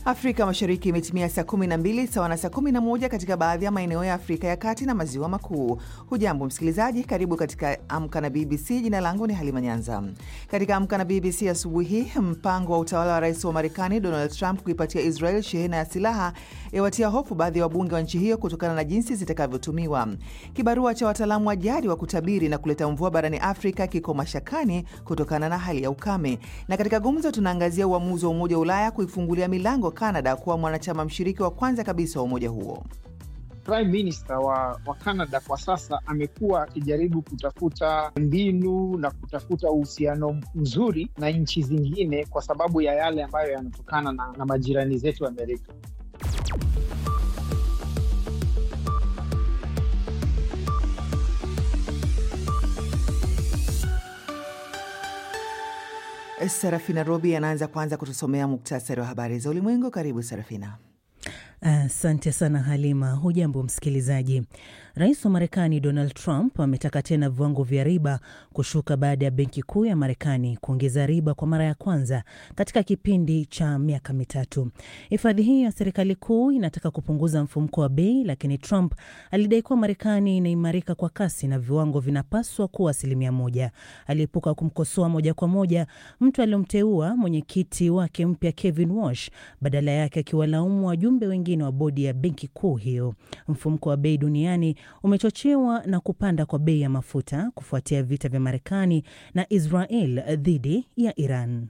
Afrika Mashariki imetimia saa 12 sawa na saa 11 katika baadhi ya maeneo ya Afrika ya Kati na Maziwa Makuu. Hujambo msikilizaji, karibu katika Amka na BBC. Jina langu ni Halima Nyanza. Katika Amka na BBC asubuhi hii, mpango wa utawala wa rais wa Marekani Donald Trump kuipatia Israel shehena ya silaha yawatia hofu baadhi ya wabunge wa nchi hiyo kutokana na jinsi zitakavyotumiwa. Kibarua cha wataalamu wa jadi wa kutabiri na kuleta mvua barani Afrika kiko mashakani kutokana na hali ya ukame. Na katika gumzo tunaangazia uamuzi wa Umoja wa Ulaya kuifungulia milango Canada kuwa mwanachama mshiriki wa kwanza kabisa wa umoja huo. Prime Minister wa, wa Canada kwa sasa amekuwa akijaribu kutafuta mbinu na kutafuta uhusiano mzuri na nchi zingine kwa sababu ya yale ambayo yanatokana na, na majirani zetu Amerika. Serafina Robi anaanza kwanza kutusomea muktasari wa habari za ulimwengu. Karibu Serafina. Asante uh, sana Halima. Hujambo msikilizaji. Rais wa Marekani Donald Trump ametaka tena viwango vya riba kushuka baada ya benki kuu ya Marekani kuongeza riba kwa mara ya kwanza katika kipindi cha miaka mitatu. Hifadhi hii ya serikali kuu inataka kupunguza mfumuko wa bei, lakini Trump alidai kuwa Marekani inaimarika kwa kasi na viwango vinapaswa kuwa asilimia moja. Aliepuka kumkosoa moja kwa moja mtu aliyomteua mwenyekiti wake mpya Kevin Walsh, badala yake akiwalaumu wajumbe wengine wa bodi ya benki kuu hiyo. Mfumuko wa bei duniani umechochewa na kupanda kwa bei ya mafuta kufuatia vita vya Marekani na Israel dhidi ya Iran.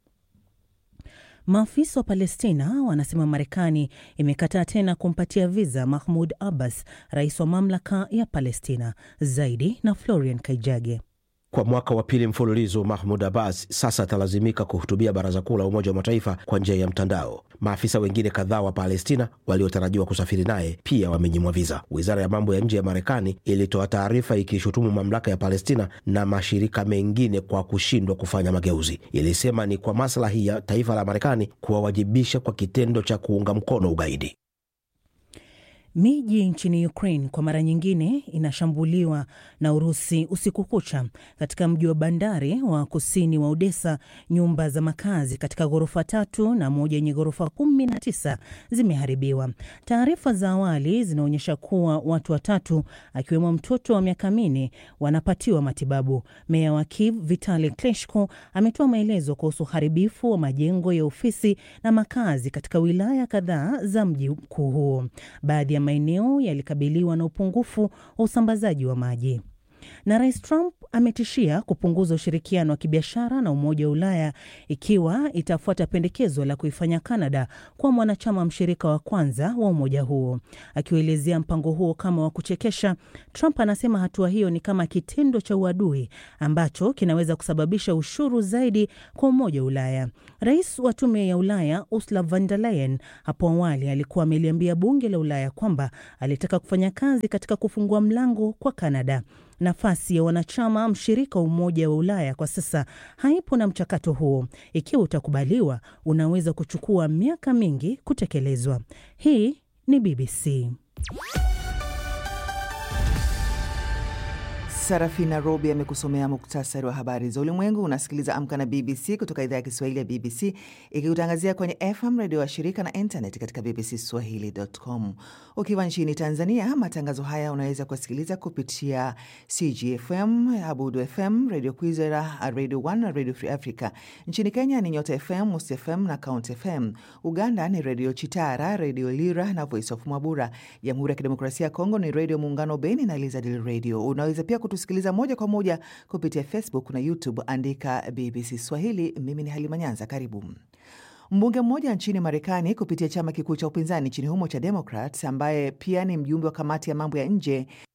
Maafisa wa Palestina wanasema Marekani imekataa tena kumpatia viza Mahmud Abbas, rais wa mamlaka ya Palestina. Zaidi na Florian Kaijage. Kwa mwaka wa pili mfululizo Mahmud Abbas sasa atalazimika kuhutubia baraza kuu la Umoja wa Mataifa kwa njia ya mtandao. Maafisa wengine kadhaa wa Palestina waliotarajiwa kusafiri naye pia wamenyimwa viza. Wizara ya mambo ya nje ya Marekani ilitoa taarifa ikishutumu mamlaka ya Palestina na mashirika mengine kwa kushindwa kufanya mageuzi. Ilisema ni kwa maslahi ya taifa la Marekani kuwawajibisha kwa kitendo cha kuunga mkono ugaidi. Miji nchini Ukraine kwa mara nyingine inashambuliwa na Urusi usiku kucha. Katika mji wa bandari wa kusini wa Odessa, nyumba za makazi katika ghorofa tatu na moja yenye ghorofa kumi na tisa zimeharibiwa. Taarifa za awali zinaonyesha kuwa watu watatu akiwemo mtoto wa miaka minne wanapatiwa matibabu. Meya wa Kiev Vitali Klitschko ametoa maelezo kuhusu uharibifu wa majengo ya ofisi na makazi katika wilaya kadhaa za mji mkuu huo. Baadhi ya maeneo yalikabiliwa na upungufu wa usambazaji wa maji. Na Rais Trump ametishia kupunguza ushirikiano wa kibiashara na Umoja wa Ulaya ikiwa itafuata pendekezo la kuifanya Kanada kuwa mwanachama mshirika wa kwanza wa umoja huo. Akiuelezea mpango huo kama wa kuchekesha, Trump anasema hatua hiyo ni kama kitendo cha uadui ambacho kinaweza kusababisha ushuru zaidi kwa Umoja wa Ulaya. Rais wa Tume ya Ulaya Ursula von der Leyen hapo awali alikuwa ameliambia bunge la Ulaya kwamba alitaka kufanya kazi katika kufungua mlango kwa Kanada. Nafasi ya wanachama mshirika wa Umoja wa Ulaya kwa sasa haipo, na mchakato huo, ikiwa utakubaliwa, unaweza kuchukua miaka mingi kutekelezwa. Hii ni BBC. Sarafina Robi amekusomea muktasari wa habari za ulimwengu. Unasikiliza Amka na BBC kutoka idhaa ya Kiswahili ya BBC ikikutangazia kwenye FM redio wa shirika na internet katika bbcswahili.com. Ukiwa nchini Tanzania, matangazo haya unaweza kusikiliza kupitia CGFM, Abudu FM, Radio Kwizera, Radio One na Radio Free Africa. Nchini Kenya ni Nyota FM, Mus FM na Count FM. Uganda ni Radio Chitara, Radio Lira na Voice of Mwabura. Jamhuri ya Kidemokrasia ya Kongo ni Radio Muungano Beni na Elizadil Radio. Unaweza pia kutusikiliza moja kwa moja kupitia Facebook na YouTube, andika BBC Swahili. Mimi ni Halima Nyanza, karibu. Mbunge mmoja nchini Marekani kupitia chama kikuu cha upinzani nchini humo cha Democrats, ambaye pia ni mjumbe wa kamati ya mambo ya nje